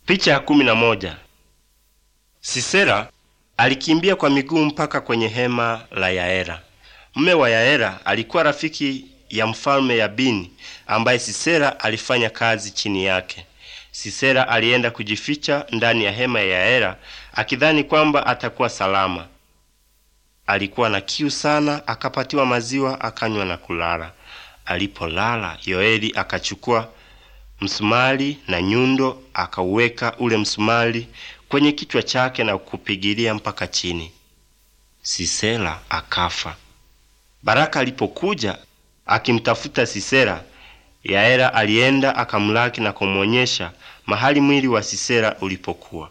Picha ya kumi na moja. Sisera alikimbia kwa miguu mpaka kwenye hema la Yaera. Mme wa Yaera alikuwa rafiki ya mfalme Yabini ambaye Sisera alifanya kazi chini yake. Sisera alienda kujificha ndani ya hema ya Yaera akidhani kwamba atakuwa salama. Alikuwa na kiu sana, akapatiwa maziwa akanywa na kulala. Alipolala, Yoeli akachukua msumari na nyundo akauweka ule msumari kwenye kichwa chake na kupigilia mpaka chini. Sisera akafa. Baraka alipokuja akimtafuta Sisera, Yaera alienda akamlaki na kumwonyesha mahali mwili wa Sisera ulipokuwa.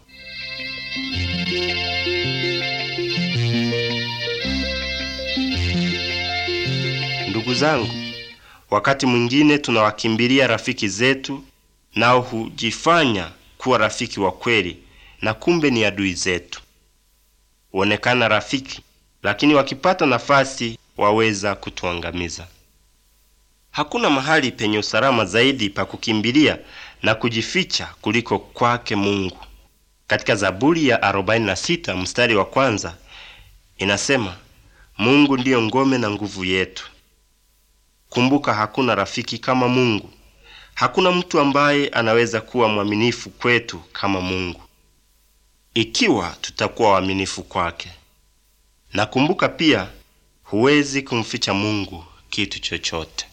Ndugu zangu, wakati mwingine tunawakimbilia rafiki zetu, nao hujifanya kuwa rafiki wa kweli, na kumbe ni adui zetu. Huonekana rafiki, lakini wakipata nafasi waweza kutuangamiza. Hakuna mahali penye usalama zaidi pa kukimbilia na kujificha kuliko kwake Mungu. Katika Zaburi ya 46 mstari wa kwanza inasema, Mungu ndiyo ngome na nguvu yetu. Kumbuka, hakuna rafiki kama Mungu. Hakuna mtu ambaye anaweza kuwa mwaminifu kwetu kama Mungu, ikiwa tutakuwa waaminifu kwake. Na kumbuka pia, huwezi kumficha Mungu kitu chochote.